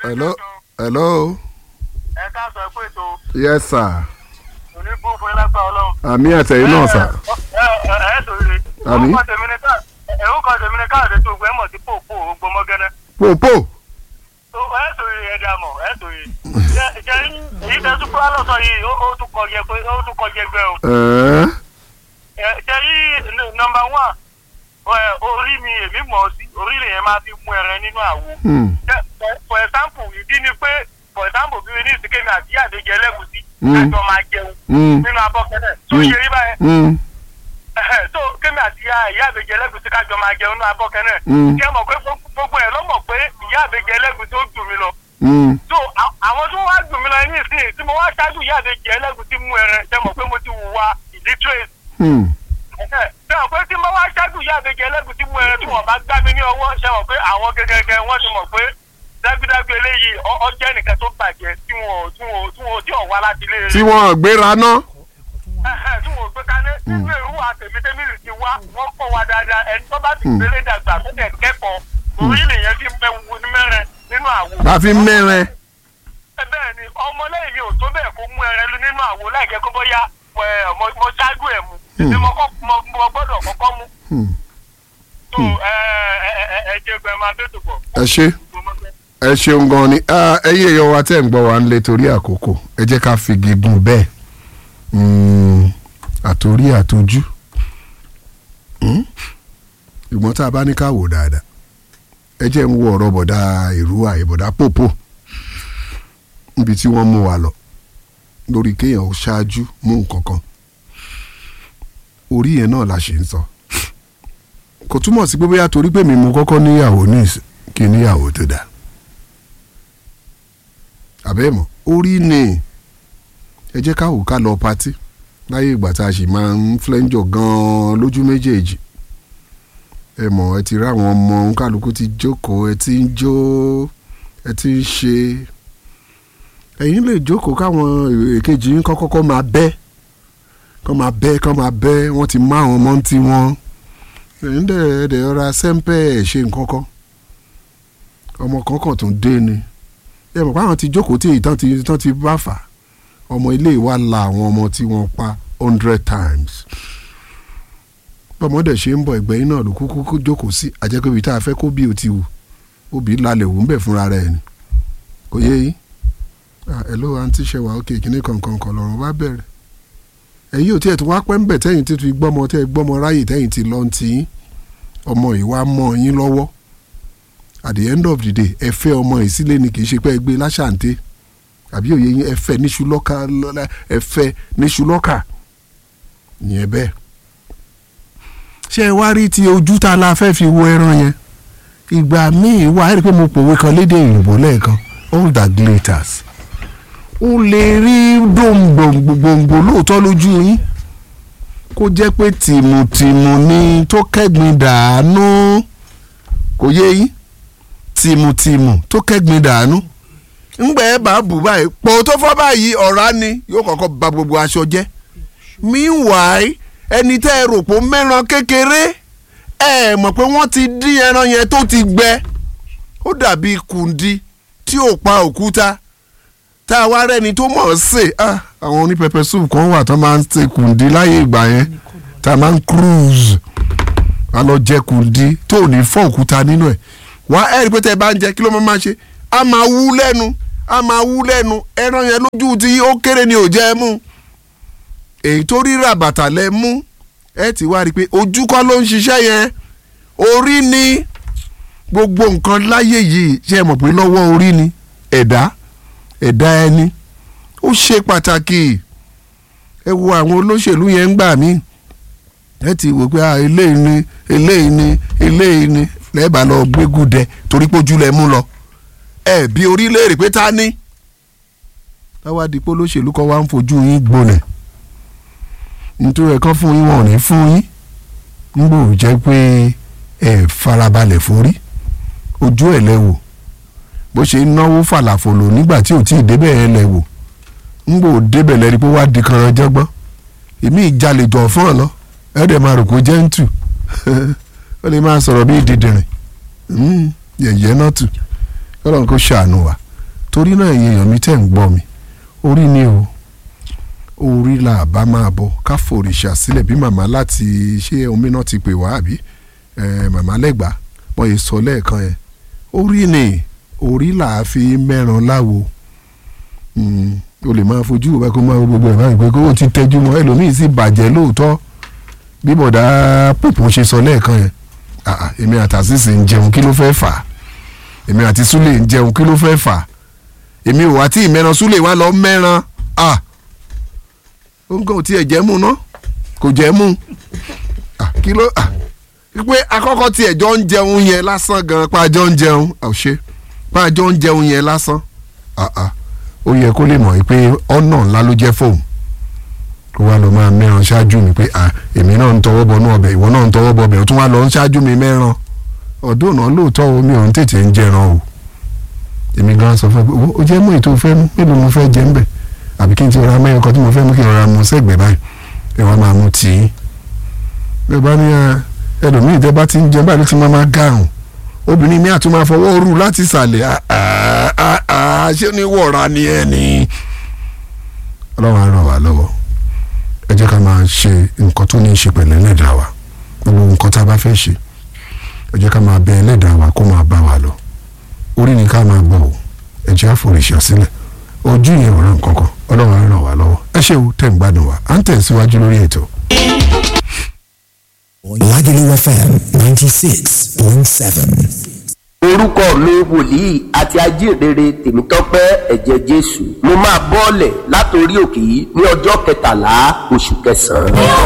hello hello ẹ káàsán pé ètò yes sir òní bú fún ẹlẹ́gbà ọlọ́run. àmì àtẹ̀yìn náà sà ẹ ẹ ẹ sòrè. Àmín. orúkọ tèmi ni ká orúkọ tèmi ni káàdé tó gbẹ mọ̀ sí pòpò ògbómọ́gẹ́nẹ́. pòpò tó ẹ sòrè ẹ dà mọ̀ ẹ sòrè. jẹ jẹ èyí tẹ súpúrà lọ́sọ̀ yìí ó ó tún kọjẹ pé ó tún kọjẹ gbẹ o. ẹ̀ẹ́ ẹ jẹ yìí nọmba one ẹ orí mi èmi mọ̀ ọ́ sí orí lèyẹn máa fi mú ẹran nínú àwo. hmm, Jẹ- for- for example ìdí ni pé for example bí mi ní ìsìnkèmí àti àdéjẹ ẹlẹ́gùsí Mm. ẹjọ́ máa jẹun hmm, nínú abọ́ kẹ́lẹ̀ tó Mm. yẹ rí báyẹn hmm, so kémi àti ìyá ìyá àbèjì ẹlẹ́gùsí kájọ máa jẹun nínú abọ́ kẹ́lẹ̀ Mm. kí ẹ mọ̀ pé gbogbo- gbogbo ẹ̀ ló mọ̀ pé ìyá àbèjì ẹlẹ́gùsí ó dùn mí lọ hmm, so a- àwọn tó wá dùn mí lọ ní ìsìn tí mo wá ṣáájú ìyá àbèjì ẹlẹ́gùsí mú ẹran ṣe mọ̀ pé mo ti wùwà illiterate hmm, ṣe mọ̀ pé tí mo wá ṣáájú ìyá àbèjì ẹlẹ́gùsí mú ẹran tí wọ́n bá gbá mi ní ọwọ́ ṣe mọ̀ pé àwọn gẹ́gẹ́gẹ́ wọ́n ti mọ̀ pé dágbédágbé eléyìí ọ- ọ jẹ́ nìkan tó bàjẹ́ tí wọn ò- tí wọn ò- tí wọn ò tí ò wá láti ilé rere tí wọ́n gbéra ná Ẹ̀hẹ̀, tí wọ́n gbé kané nínú èrú àtẹ̀mítẹ́mìlì ti wá wọ́n kọ́ wa dáadáa ẹni tó bá ti gbélé dàgbà tó tẹ̀ kẹ́kọ̀ọ́ orí lèyẹn ti mẹ wo ní mẹ́rẹ̀ nínú àwo. la fi mẹ́rin Ẹ bẹ́ẹ̀ ni ọmọlẹ́yìn mi ò tó bẹ́ẹ̀ kó mú ẹrẹ lu nínú àwo láì jẹ́ kó bóyá ẹ̀, mo mo ṣáájú ẹ̀ mu èmi mo kọ́- mo- mo gbọ́dọ̀ kọ́kọ́ mú. Hmm, tó ẹ ẹ ẹ ẹ ẹ jẹ́ gbẹ máa bẹ́ẹ̀ tó bọ̀. ẹ ṣe ẹ ṣeun gan ni Ah, ẹ̀yin èèyàn wa tẹ́ ń gbọ́ wa ń lé torí àkókò ẹ jẹ́ ká fi gígùn bẹ́ẹ̀ Hmm, àtòrí àtòjú Hmm, ìgbọ́n tá a bá ní ká wò dáadáa ẹ jẹ́ ń wo ọ̀rọ̀ bọ̀dá ìrúwà ìbọ̀dá pòpò níbi tí wọ́n mú wa lọ lórí kéèyàn ó ṣáájú mú nǹkan kan orí yẹn náà la ṣe ń sọ kò túmọ̀ sí pé bóyá torí pé mi mo kọ́kọ́ níyàwó ní ìsìn kí n níyàwó tó dáa àbẹ́mọ̀ orí ni ẹ jẹ́ ká wò ká lọ patí láyé ìgbà tá a sì máa ń flẹ́ńjọ gan-an lójú méjèèjì ẹ mọ̀ ẹ ti rí àwọn ọmọ kálukú ti jókòó ẹ ti ń jó ẹ ti ń ṣe ẹ̀yin lè jókòó káwọn èkejì yín kọ́kọ́kọ́ máa bẹ́ kọ́ máa bẹ́ kọ́ máa bẹ́ wọ́n ti má àwọn ọmọ ń ti wọn ẹ̀yin dẹ̀ dẹ̀ ọ̀ra sẹ́ńpẹ́ ẹ̀ ṣe nǹkan kan ọmọ kankan tó ń dé ni ẹ mọ̀ pé àwọn ti jókòó tí ìtàn ti ìtàn ti bá fà ọmọ ilé wa la àwọn ọmọ tí wọ́n pa hundred times bọ́mọdé ṣe ń bọ̀ ẹgbẹ́ yín náà ló kúkú kú jókòó sí àjẹkọ̀bí tá a fẹ́ kó bí o ti wù obì lálẹ́ wù ń bẹ̀ fúnra rẹ̀ ni kò yé yín ah hello aunty ṣẹwà ok kíní kankan kan lọ́rùn bá bẹ̀rẹ̀ ẹ̀yin ò tí ẹ̀ tún wá pẹ́ ń bẹ̀ tẹ́yìn tí fi gbọ́mọ tẹ́ ẹ gbọ́mọ ráyè tẹ́yìn ti lọ́n ti yín ọmọ yìí wá mọ́ yín lọ́wọ́ at the end of the day ẹ fẹ́ ọmọ yìí sílé ni kì í ṣe pé ẹ gbé láṣàǹtẹ̀ àbí òye yín ẹ fẹ́ níṣu lọ́kà ẹ fẹ́ níṣu lọ́kà ìyẹn bẹ́ẹ̀ ṣé ẹ wá rí ti ojú tá a la fẹ́ fi wo ẹran yẹn ìgbà míì wà á rí i pé mo pòwe kan lédè òyìnbó lẹ́ẹ̀kan all that glitters ó lè rí gbòǹgbòǹgbò lóòótọ́ lójú yín kó jẹ́ pé tìmùtìmù ni tó kẹ́gbin dànù kò yé yín tìmùtìmù tó kẹ́gbin dànù ńgbà ẹ bá bù báyìí pò tó fọ́ báyìí ọ̀rá ni yóò kọ́kọ́ ba gbogbo aṣọ jẹ́ meanwhile ẹni tẹ́ ẹ rò pé ó mẹ́ran kékeré ẹ mọ̀ pé wọ́n ti dín ẹran yẹn tó ti gbẹ ó dàbí kùndí tí ò pa òkúta tá a wá rẹ́ni tó mọ̀ ọ́ sè ah, àwọn oní pepper soup kan wà tó máa ń ṣe kùndí láyé ìgbà yẹn tá a máa ń cruise a lọ jẹ kùndí tó ò ní fọ́ òkúta nínú ẹ̀ wá ẹ̀ rí pé tẹ́ ẹ bá ń jẹ kí ló máa máa ṣe a máa wú lẹ́nu a máa wú lẹ́nu ẹran yẹn lójú tí ó kéré ni ò jẹ́ ẹ mú èyí tó ríra bàtà lẹ mú ẹ ti wá rí i pé ojú kọ́ ló ń ṣiṣẹ́ yẹn orí ni gbogbo nǹkan láyé yìí ṣe é mọ̀ pé lọ́wọ́ orí ni ẹ̀dá ẹ̀dá ẹni ó ṣe pàtàkì ẹ wo àwọn olóṣèlú yẹn ń gbà mí ẹ ti wò pé ah, eléyìí ni eléyìí ni eléyìí ni lẹ́ẹ̀bà lọ gbégúdẹ torí pójú lẹ mú lọ ẹ bí orílẹ̀-èdè pé ta ni táwa di pé olóṣèlú kan wá ń fojú yín gbolẹ̀ nítorí ẹ̀kọ́ fún yín wọn ò ní fún yín nígbò jẹ́ pé ẹ farabalẹ̀ forí ojú ẹ̀ lẹ́wò bó ṣe ń náwó fàlàfòlò nígbà tí ò tí ì débẹ̀ ẹ̀ lẹ́wò nígbò débẹ̀ lẹ́ni pé wá di kanran jẹ́gbọ́n èmi ìjalè jọ̀ fún ọ lọ ẹ̀ dẹ̀ máa rò kó jẹ́ ń tù ó lè máa sọ̀rọ̀ bíi dìdìrìn yẹ̀yẹ́ náà tù kọ́lọ́n kó ṣàánú wa torí náà ẹ̀yin èèyàn mi tẹ̀ ń gbọ́ mi orí ni o orí la bá máa bọ ká fòrìṣà sílẹ̀ bí màmá láti ṣé omi náà ti pè wá àbí eh, màmá lẹ́gbàá wọ́n yìí sọ lẹ́ẹ̀kan yẹn orí ni orí là á fi mẹ́ran láwo Mm, o lè máa fojú ìwé kó máa wo gbogbo ẹ̀ báyìí pé kó o ti tẹ́jú mọ́ ẹlòmíì sì bàjẹ́ lóòótọ́ bí bọ̀dá pòpò ṣe sọ lẹ́ẹ̀kan yẹn Ah, ah, èmi àtàsísì ń jẹun kí ló fẹ́ fà á èmi àti súlè ń jẹun kí ló fẹ́ fà á èmi ò wá tí ìmẹ́ran súlè wá lọ mẹ́ran ah ó ń kàn tí ẹ̀ jẹ́ mú ná kò jẹ́ mú ah kí ló ah pé akọ́kọ́ tí ẹ̀jọ́ ń jẹun yẹn lásán gan pàjọ́ ń jẹun ọ̀ṣẹ́ pàjọ́ ń jẹun yẹn lásán ah ah ó yẹ kó lè mọ̀ pé ọ̀nà ńlá ló jẹ́ fóun kó wá lọ máa mẹ́ran ṣáájú mi pé à èmi náà ń tọwọ́ bọnú ọbẹ̀ ìwọ náà ń tọwọ́ bọ ọbẹ̀ ó tún wá lọ ń ṣáájú mi mẹ́ran ọdún náà lóòótọ́ omi ọ̀hún tètè ń jẹran o èmi gan sọ fún ẹ pé "Wo, ó jẹ́ mú ètò ìfẹ́ mú mélòó mo fẹ́ jẹ ń bẹ̀ àbí kí n ti ra mẹ́rin kan tí mo fẹ́ mú kí n ra mu sẹ́gbẹ̀ẹ́ báyìí ẹ wá máa mú tì í bẹ́ẹ̀ bá ní ẹ, ẹlòmíì tẹ́ bá ti ń jẹ báyìí ló ti máa máa gàrùn obìnrin mi àtún máa fọwọ́ rú láti ìsàlẹ̀ ah, ah, ah, ah, ṣé ní wọ̀ra ni ẹ ní. ọlọ́run á ràn wá lọ́wọ́ ẹ jẹ́ ká máa ṣe nǹkan tó ní í ṣe pẹ̀lú ẹlẹ́dàá wa gbogbo nǹkan tá a bá fẹ́ ṣe ẹ jẹ́ ká máa bẹ ẹlẹ́dàá wa kó máa bá wa lọ orí ni ká máa gbọ́ o ẹ jẹ́ àforíṣà sílẹ̀ ojú yẹn ò ràn kankan ọlọ́run á ràn wá lọ́wọ́ ẹ ṣé o tẹ̀ ń gbádùn wa à ń tẹ̀síwájú lórí ètò. Lagelu FM 96.7. orúkọ mi wòlíì àti ajíhìnrere tèmítọ́pẹ́ ẹ̀jẹ̀ jésù mo máa bọ́ọ̀lẹ̀ látòrí òkè yìí ní ọjọ́ kẹtàlá oṣù kẹsàn-án.